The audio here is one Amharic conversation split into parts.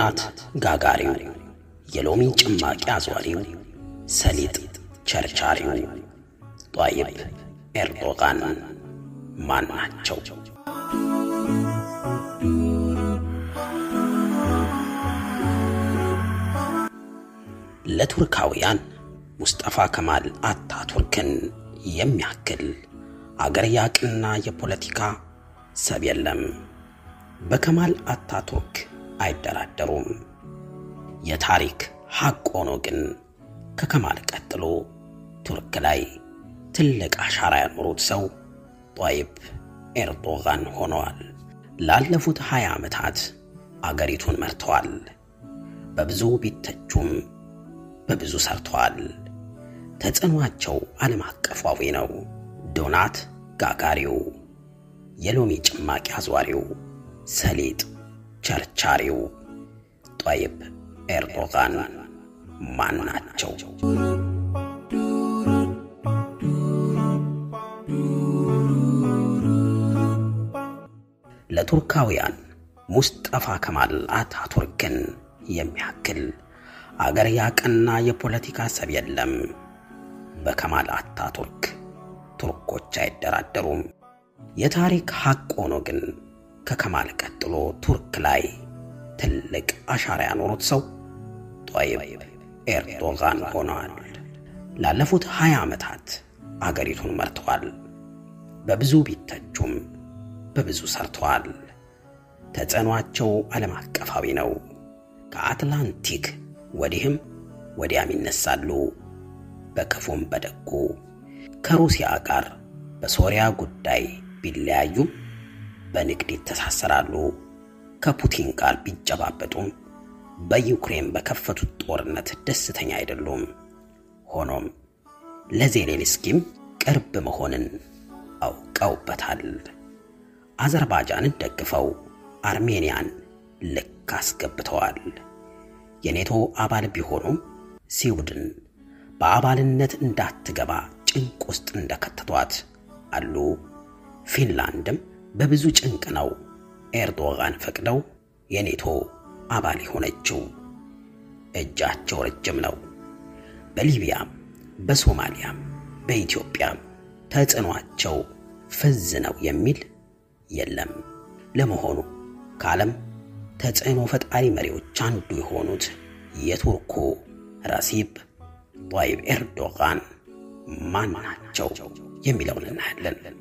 ዶናት ጋጋሪው፣ የሎሚ ጭማቂ አዟሪው፣ ሰሊጥ ቸርቻሪው ጧይብ ኤርዶጋን ማን ናቸው? ለቱርካውያን ሙስጠፋ ከማል አታቱርክን የሚያክል አገር ያቅና የፖለቲካ ሰብ የለም። በከማል አታቱርክ አይደራደሩም። የታሪክ ሐቅ ሆኖ ግን ከከማል ቀጥሎ ቱርክ ላይ ትልቅ አሻራ ያኖሩት ሰው ጧይብ ኤርዶጋን ሆነዋል። ላለፉት ሀያ ዓመታት አገሪቱን መርተዋል። በብዙ ቢተቹም በብዙ ሰርተዋል። ተጽዕኗቸው ዓለም አቀፋዊ ነው። ዶናት ጋጋሪው፣ የሎሚ ጭማቂ አዟሪው፣ ሰሊጥ ቸርቻሪው ጧይብ ኤርዶጋን ማን ናቸው? ለቱርካውያን ሙስጠፋ ከማል አታቱርክን የሚያክል አገር ያቀና የፖለቲካ ሰብ የለም። በከማል አታቱርክ ቱርኮች አይደራደሩም። የታሪክ ሐቅ ሆኖ ግን ከከማል ቀጥሎ ቱርክ ላይ ትልቅ አሻራ ያኖሩት ሰው ጧይብ ኤርዶጋን ሆነዋል። ላለፉት ሀያ ዓመታት አገሪቱን መርተዋል። በብዙ ቢተቹም በብዙ ሰርተዋል። ተጽዕኗቸው ዓለም አቀፋዊ ነው። ከአትላንቲክ ወዲህም ወዲያም ይነሳሉ። በክፉም በደጉ ከሩሲያ ጋር በሶሪያ ጉዳይ ቢለያዩም በንግድ ይተሳሰራሉ። ከፑቲን ጋር ቢጨባበጡም በዩክሬን በከፈቱት ጦርነት ደስተኛ አይደሉም። ሆኖም ለዜሌንስኪም ቅርብ መሆንን አውቀውበታል። አዘርባይጃንን ደግፈው አርሜኒያን ልክ አስገብተዋል። የኔቶ አባል ቢሆኑም ስዊድን በአባልነት እንዳትገባ ጭንቅ ውስጥ እንደከተቷት አሉ። ፊንላንድም በብዙ ጭንቅ ነው ኤርዶጋን ፈቅደው የኔቶ አባል የሆነችው። እጃቸው ረጅም ነው። በሊቢያም በሶማሊያም በኢትዮጵያም ተጽዕኗቸው ፍዝ ነው የሚል የለም። ለመሆኑ ከዓለም ተጽዕኖ ፈጣሪ መሪዎች አንዱ የሆኑት የቱርኩ ረሲብ ጧይብ ኤርዶጋን ማን ናቸው የሚለውን እናያለን።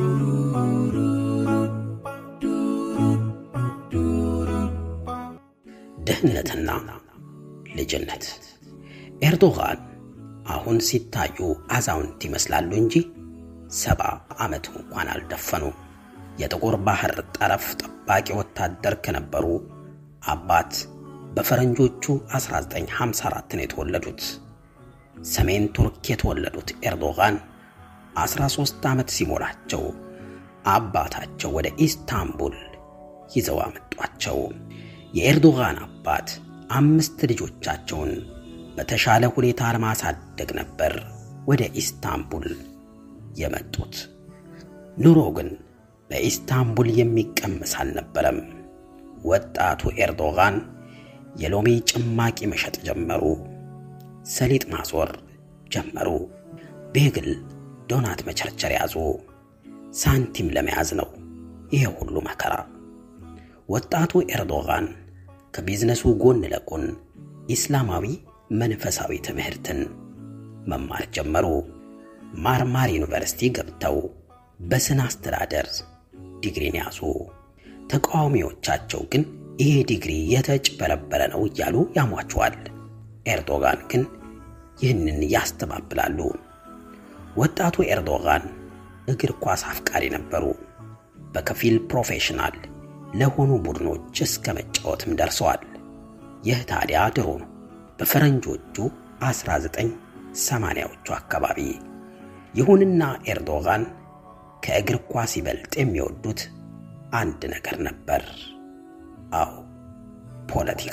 ድህነትና ልጅነት። ኤርዶጋን አሁን ሲታዩ አዛውንት ይመስላሉ እንጂ ሰባ ዓመት እንኳን አልደፈኑም። የጥቁር ባህር ጠረፍ ጠባቂ ወታደር ከነበሩ አባት በፈረንጆቹ 1954 ነው የተወለዱት። ሰሜን ቱርክ የተወለዱት ኤርዶጋን 13 ዓመት ሲሞላቸው አባታቸው ወደ ኢስታንቡል ይዘው አመጧቸው። የኤርዶጋን አባት አምስት ልጆቻቸውን በተሻለ ሁኔታ ለማሳደግ ነበር ወደ ኢስታንቡል የመጡት። ኑሮ ግን በኢስታንቡል የሚቀመስ አልነበረም። ወጣቱ ኤርዶጋን የሎሚ ጭማቂ መሸጥ ጀመሩ። ሰሊጥ ማዞር ጀመሩ። ቤግል፣ ዶናት መቸርቸር ያዙ። ሳንቲም ለመያዝ ነው ይሄ ሁሉ መከራ። ወጣቱ ኤርዶጋን ከቢዝነሱ ጎን ለጎን ኢስላማዊ መንፈሳዊ ትምህርትን መማር ጀመሩ። ማርማር ዩኒቨርሲቲ ገብተው በስነ አስተዳደር ዲግሪን ያዙ። ተቃዋሚዎቻቸው ግን ይሄ ዲግሪ የተጭበረበረ ነው እያሉ ያሟቸዋል። ኤርዶጋን ግን ይህንን ያስተባብላሉ። ወጣቱ ኤርዶጋን እግር ኳስ አፍቃሪ ነበሩ። በከፊል ፕሮፌሽናል ለሆኑ ቡድኖች እስከ መጫወትም ደርሰዋል። ይህ ታዲያ ድሮ ነው፣ በፈረንጆቹ 1980ዎቹ አካባቢ። ይሁንና ኤርዶጋን ከእግር ኳስ ይበልጥ የሚወዱት አንድ ነገር ነበር። አዎ ፖለቲካ።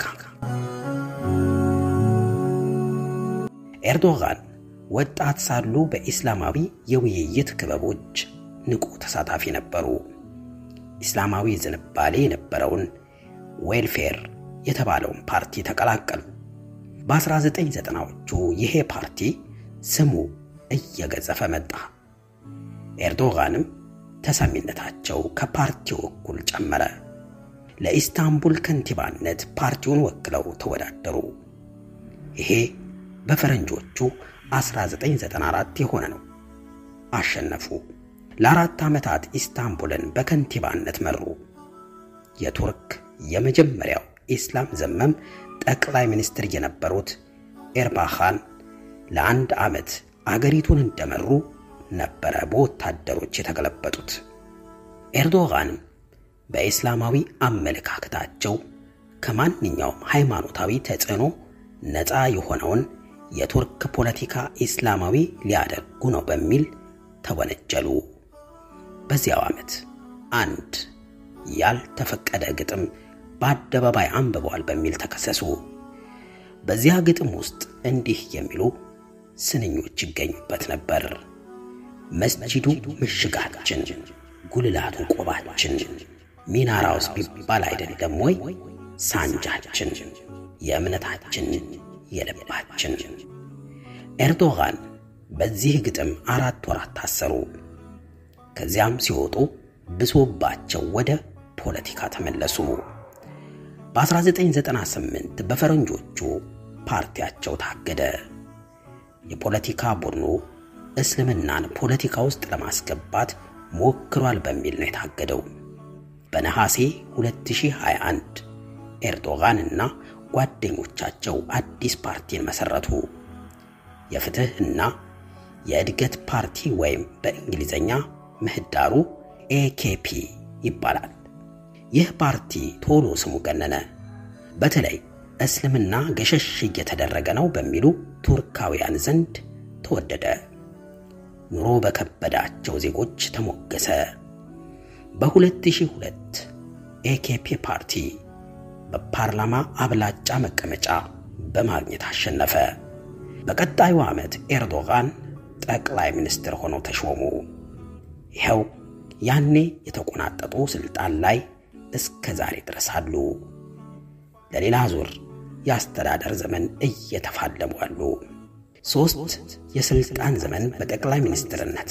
ኤርዶጋን ወጣት ሳሉ በኢስላማዊ የውይይት ክበቦች ንቁ ተሳታፊ ነበሩ። ኢስላማዊ ዝንባሌ የነበረውን ዌልፌር የተባለውን ፓርቲ ተቀላቀሉ። በ1990ዎቹ ይሄ ፓርቲ ስሙ እየገዘፈ መጣ። ኤርዶጋንም ተሰሚነታቸው ከፓርቲው እኩል ጨመረ። ለኢስታንቡል ከንቲባነት ፓርቲውን ወክለው ተወዳደሩ። ይሄ በፈረንጆቹ 1994 የሆነ ነው። አሸነፉ። ለአራት ዓመታት ኢስታንቡልን በከንቲባነት መሩ። የቱርክ የመጀመሪያው ኢስላም ዘመም ጠቅላይ ሚኒስትር የነበሩት ኤርባኻን ለአንድ ዓመት አገሪቱን እንደመሩ ነበረ በወታደሮች የተገለበጡት። ኤርዶጋንም በኢስላማዊ አመለካከታቸው ከማንኛውም ሃይማኖታዊ ተጽዕኖ ነፃ የሆነውን የቱርክ ፖለቲካ ኢስላማዊ ሊያደርጉ ነው በሚል ተወነጀሉ። በዚያው ዓመት አንድ ያልተፈቀደ ግጥም በአደባባይ አንብበዋል በሚል ተከሰሱ። በዚያ ግጥም ውስጥ እንዲህ የሚሉ ስንኞች ይገኙበት ነበር። መስጂዱ ምሽጋችን፣ ጉልላቱ ቆባችን፣ ሚናራውስ ቢባል አይደለም ወይ ሳንጃችን፣ የእምነታችን የልባችን። ኤርዶጋን በዚህ ግጥም አራት ወራት ታሰሩ። ከዚያም ሲወጡ ብሶባቸው ወደ ፖለቲካ ተመለሱ። በ1998 በፈረንጆቹ ፓርቲያቸው ታገደ። የፖለቲካ ቡድኑ እስልምናን ፖለቲካ ውስጥ ለማስገባት ሞክሯል በሚል ነው የታገደው። በነሐሴ 2021 ኤርዶጋን እና ጓደኞቻቸው አዲስ ፓርቲን መሰረቱ። የፍትህ እና የእድገት ፓርቲ ወይም በእንግሊዝኛ ምህዳሩ ኤኬፒ ይባላል። ይህ ፓርቲ ቶሎ ስሙ ገነነ። በተለይ እስልምና ገሸሽ እየተደረገ ነው በሚሉ ቱርካውያን ዘንድ ተወደደ። ኑሮ በከበዳቸው ዜጎች ተሞገሰ። በ2002 ኤኬፒ ፓርቲ በፓርላማ አብላጫ መቀመጫ በማግኘት አሸነፈ። በቀጣዩ ዓመት ኤርዶጋን ጠቅላይ ሚኒስትር ሆነው ተሾሙ። ይኸው ያኔ የተቆናጠጡ ስልጣን ላይ እስከ ዛሬ ድረስ አሉ። ለሌላ ዙር የአስተዳደር ዘመን እየተፋለሙ አሉ። ሦስት የስልጣን ዘመን በጠቅላይ ሚኒስትርነት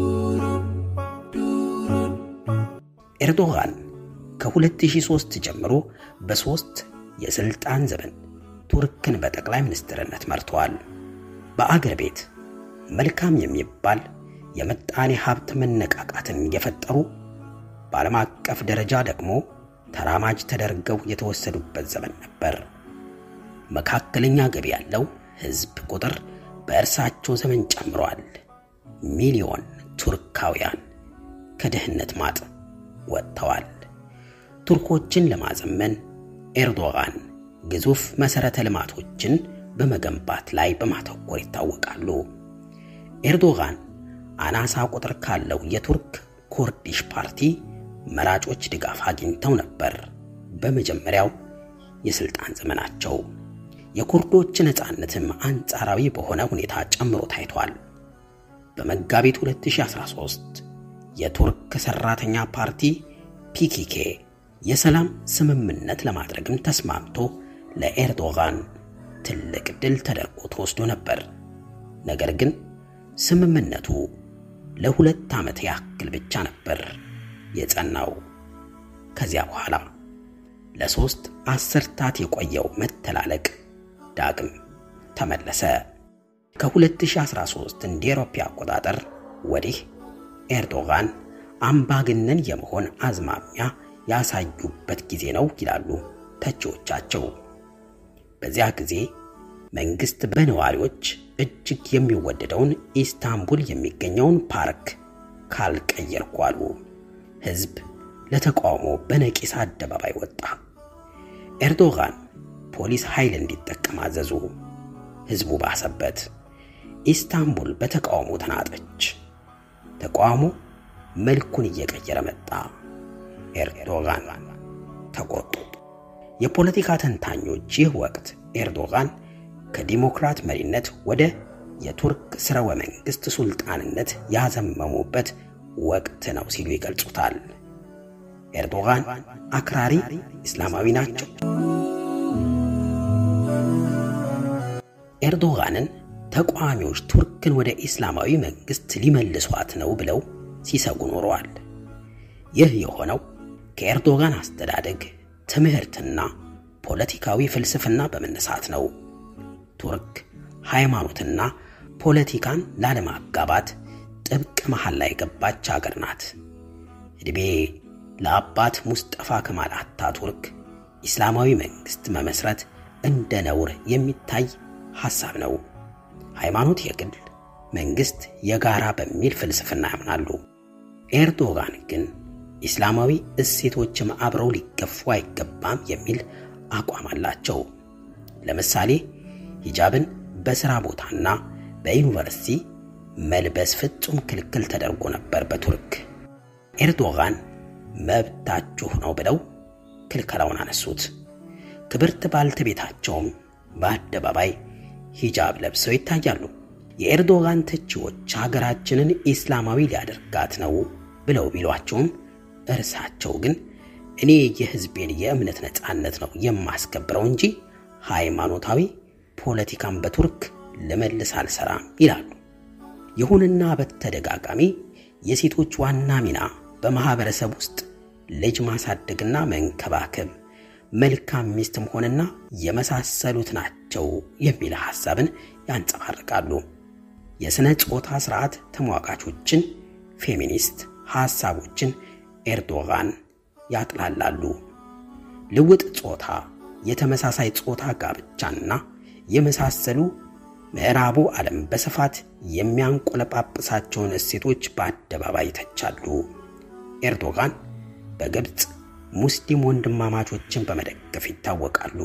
ኤርዶጋን ከ2003 ጀምሮ በሦስት የስልጣን ዘመን ቱርክን በጠቅላይ ሚኒስትርነት መርተዋል። በአገር ቤት መልካም የሚባል የምጣኔ ሀብት መነቃቃትን የፈጠሩ በዓለም አቀፍ ደረጃ ደግሞ ተራማጅ ተደርገው የተወሰዱበት ዘመን ነበር። መካከለኛ ገቢ ያለው ሕዝብ ቁጥር በእርሳቸው ዘመን ጨምሯል። ሚሊዮን ቱርካውያን ከድህነት ማጥ ወጥተዋል። ቱርኮችን ለማዘመን ኤርዶጋን ግዙፍ መሠረተ ልማቶችን በመገንባት ላይ በማተኮር ይታወቃሉ። ኤርዶጋን አናሳ ቁጥር ካለው የቱርክ ኩርዲሽ ፓርቲ መራጮች ድጋፍ አግኝተው ነበር። በመጀመሪያው የሥልጣን ዘመናቸው የኩርዶች ነፃነትም አንጻራዊ በሆነ ሁኔታ ጨምሮ ታይቷል። በመጋቢት 2013 የቱርክ ሠራተኛ ፓርቲ ፒኪኬ የሰላም ስምምነት ለማድረግም ተስማምቶ ለኤርዶጋን ትልቅ ድል ተደርጎ ተወስዶ ነበር። ነገር ግን ስምምነቱ ለሁለት ዓመት ያክል ብቻ ነበር የጸናው። ከዚያ በኋላ ለሦስት አስርታት የቆየው መተላለቅ ዳግም ተመለሰ። ከ2013 እንደ አውሮፓ አቆጣጠር ወዲህ ኤርዶጋን አምባገነን የመሆን አዝማሚያ ያሳዩበት ጊዜ ነው ይላሉ ተቺዎቻቸው። በዚያ ጊዜ መንግስት በነዋሪዎች እጅግ የሚወደደውን ኢስታንቡል የሚገኘውን ፓርክ ካልቀየርኩ አሉ። ሕዝብ ለተቃውሞ በነቂስ አደባባይ ወጣ። ኤርዶጋን ፖሊስ ኃይል እንዲጠቀም አዘዙ። ሕዝቡ ባሰበት። ኢስታንቡል በተቃውሞ ተናጠች። ተቃውሞ መልኩን እየቀየረ መጣ። ኤርዶጋን ተቆጡ። የፖለቲካ ተንታኞች ይህ ወቅት ኤርዶጋን ከዲሞክራት መሪነት ወደ የቱርክ ስርወ መንግስት ሱልጣንነት ያዘመሙበት ወቅት ነው ሲሉ ይገልጹታል። ኤርዶጋን አክራሪ እስላማዊ ናቸው። ኤርዶጋንን ተቃዋሚዎች ቱርክን ወደ ኢስላማዊ መንግስት ሊመልሷት ነው ብለው ሲሰጉ ኖረዋል። ይህ የሆነው ከኤርዶጋን አስተዳደግ ትምህርትና ፖለቲካዊ ፍልስፍና በመነሳት ነው። ቱርክ ሃይማኖትና ፖለቲካን ላለማጋባት ጥብቅ መሃል ላይ የገባች አገር ናት። ዕድሜ ለአባት ሙስጠፋ ከማል አታቱርክ ኢስላማዊ መንግስት መመስረት እንደ ነውር የሚታይ ሐሳብ ነው። ሃይማኖት የግል መንግስት የጋራ በሚል ፍልስፍና ያምናሉ። ኤርዶጋን ግን ኢስላማዊ እሴቶችም አብረው ሊገፉ አይገባም የሚል አቋም አላቸው። ለምሳሌ ሂጃብን በሥራ ቦታና በዩኒቨርሲቲ መልበስ ፍጹም ክልክል ተደርጎ ነበር በቱርክ። ኤርዶጋን መብታችሁ ነው ብለው ክልከላውን አነሱት። ክብርት ባልተቤታቸውም በአደባባይ ሂጃብ ለብሰው ይታያሉ። የኤርዶጋን ተቺዎች ሀገራችንን ኢስላማዊ ሊያደርጋት ነው ብለው ቢሏቸውም እርሳቸው ግን እኔ የሕዝቤን የእምነት ነፃነት ነው የማስከብረው እንጂ ሃይማኖታዊ ፖለቲካን በቱርክ ልመልስ አልሰራም ይላሉ። ይሁንና በተደጋጋሚ የሴቶች ዋና ሚና በማህበረሰብ ውስጥ ልጅ ማሳደግና መንከባከብ፣ መልካም ሚስት መሆንና የመሳሰሉት ናቸው የሚል ሐሳብን ያንጸባርቃሉ። የሥነ ጾታ ሥርዓት ተሟጋቾችን፣ ፌሚኒስት ሐሳቦችን ኤርዶጋን ያጥላላሉ። ልውጥ ጾታ፣ የተመሳሳይ ጾታ ጋብቻና የመሳሰሉ ምዕራቡ ዓለም በስፋት የሚያንቆለጳጵሳቸውን እሴቶች በአደባባይ ይተቻሉ። ኤርዶጋን በግብፅ ሙስሊም ወንድማማቾችን በመደገፍ ይታወቃሉ።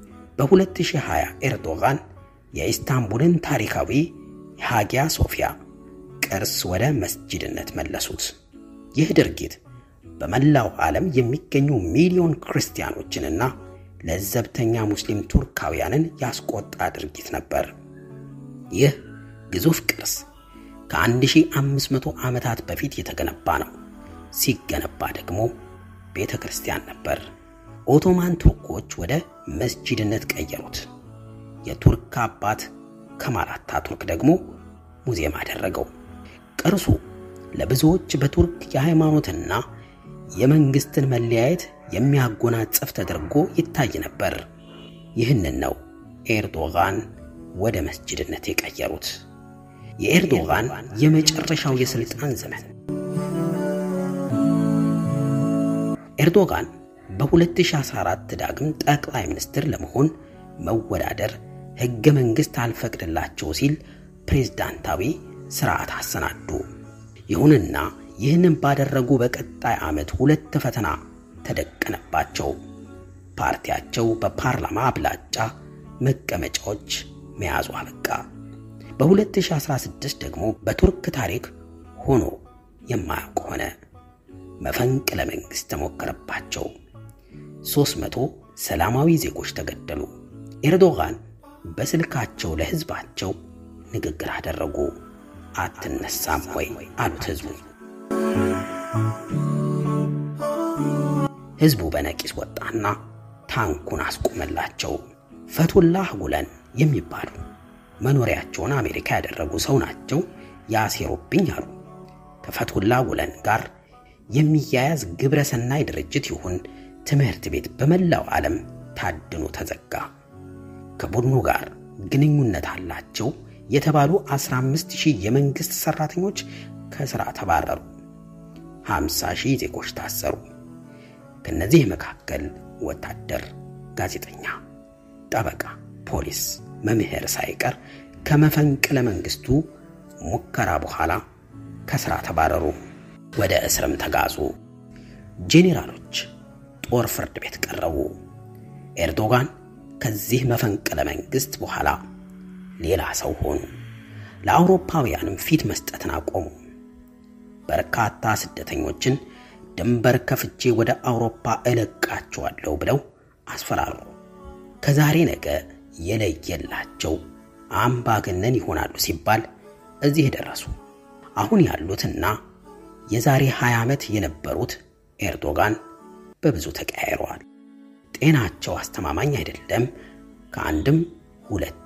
በ2020 ኤርዶጋን የኢስታንቡልን ታሪካዊ የሃጊያ ሶፊያ ቅርስ ወደ መስጂድነት መለሱት። ይህ ድርጊት በመላው ዓለም የሚገኙ ሚሊዮን ክርስቲያኖችንና ለዘብተኛ ሙስሊም ቱርካውያንን ያስቆጣ ድርጊት ነበር። ይህ ግዙፍ ቅርስ ከ1500 ዓመታት በፊት የተገነባ ነው። ሲገነባ ደግሞ ቤተ ክርስቲያን ነበር። ኦቶማን ቱርኮች ወደ መስጂድነት ቀየሩት። የቱርክ አባት ከማል አታቱርክ ደግሞ ሙዚየም አደረገው። ቅርሱ ለብዙዎች በቱርክ የሃይማኖትና የመንግስትን መለያየት የሚያጎናጽፍ ተደርጎ ይታይ ነበር። ይህንን ነው ኤርዶጋን ወደ መስጂድነት የቀየሩት። የኤርዶጋን የመጨረሻው የስልጣን ዘመን ኤርዶጋን በ2014 ዳግም ጠቅላይ ሚኒስትር ለመሆን መወዳደር ሕገ መንግሥት አልፈቅድላቸው ሲል ፕሬዝዳንታዊ ሥርዓት አሰናዱ። ይሁንና ይህንን ባደረጉ በቀጣይ ዓመት ሁለት ፈተና ተደቀነባቸው። ፓርቲያቸው በፓርላማ አብላጫ መቀመጫዎች መያዙ አበቃ። በ2016 ደግሞ በቱርክ ታሪክ ሆኖ የማያውቅ ሆነ። መፈንቅለ መንግሥት ተሞከረባቸው። 300 ሰላማዊ ዜጎች ተገደሉ። ኤርዶጋን በስልካቸው ለሕዝባቸው ንግግር አደረጉ። አትነሳም ወይ አሉት ሕዝቡ። ሕዝቡ በነቂስ ወጣና ታንኩን አስቆመላቸው። ፈቱላህ ጉለን የሚባሉ መኖሪያቸውን አሜሪካ ያደረጉ ሰው ናቸው ያሴሩብኝ አሉ። ከፈቱላህ ጉለን ጋር የሚያያዝ ግብረ ሰናይ ድርጅት ይሁን ትምህርት ቤት በመላው ዓለም ታድኖ ተዘጋ። ከቡድኑ ጋር ግንኙነት አላቸው የተባሉ 15 ሺህ የመንግሥት ሠራተኞች ከሥራ ተባረሩ። 50 ሺህ ዜጎች ታሰሩ። ከነዚህ መካከል ወታደር፣ ጋዜጠኛ፣ ጠበቃ፣ ፖሊስ፣ መምህር ሳይቀር ከመፈንቅለ መንግሥቱ ሙከራ በኋላ ከሥራ ተባረሩ። ወደ እስርም ተጋዙ። ጄኔራሎች ጦር ፍርድ ቤት ቀረቡ። ኤርዶጋን ከዚህ መፈንቅለ መንግሥት በኋላ ሌላ ሰው ሆኑ። ለአውሮፓውያንም ፊት መስጠትን አቆሙ። በርካታ ስደተኞችን ድንበር ከፍቼ ወደ አውሮፓ እለቃቸዋለሁ ብለው አስፈራሩ። ከዛሬ ነገ የለየላቸው አምባገነን ይሆናሉ ሲባል እዚህ ደረሱ። አሁን ያሉትና የዛሬ 20 ዓመት የነበሩት ኤርዶጋን በብዙ ተቀያይረዋል። ጤናቸው አስተማማኝ አይደለም። ከአንድም ሁለትም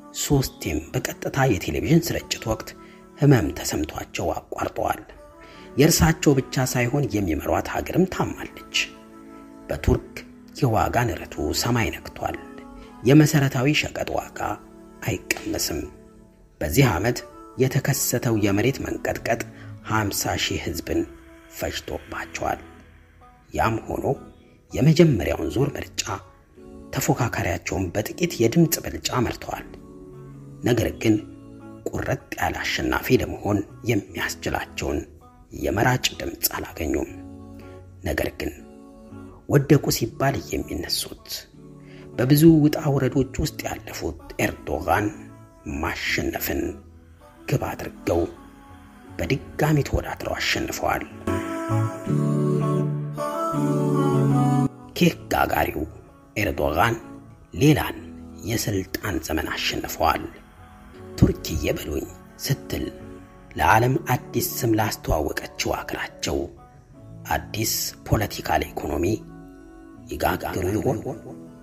ሶስቴም በቀጥታ የቴሌቪዥን ስርጭት ወቅት ህመም ተሰምቷቸው አቋርጠዋል። የእርሳቸው ብቻ ሳይሆን የሚመሯት ሀገርም ታማለች። በቱርክ የዋጋ ንረቱ ሰማይ ነክቷል። የመሰረታዊ ሸቀጥ ዋጋ አይቀመስም። በዚህ ዓመት የተከሰተው የመሬት መንቀጥቀጥ 50 ሺህ ህዝብን ፈጅቶባቸዋል። ያም ሆኖ የመጀመሪያውን ዙር ምርጫ ተፎካካሪያቸውን በጥቂት የድምፅ ብልጫ መርተዋል። ነገር ግን ቁርጥ ያለ አሸናፊ ለመሆን የሚያስችላቸውን የመራጭ ድምፅ አላገኙም። ነገር ግን ወደቁ ሲባል የሚነሱት በብዙ ውጣ ውረዶች ውስጥ ያለፉት ኤርዶጋን ማሸነፍን ግብ አድርገው በድጋሚ ተወዳድረው አሸንፈዋል። ኬክ ጋጋሪው ኤርዶጋን ሌላን የስልጣን ዘመን አሸንፈዋል። ቱርክዬ በሉኝ ስትል ለዓለም አዲስ ስም ላስተዋወቀችው አገራቸው አዲስ ፖለቲካል ኢኮኖሚ ይጋግሩ ይሆን?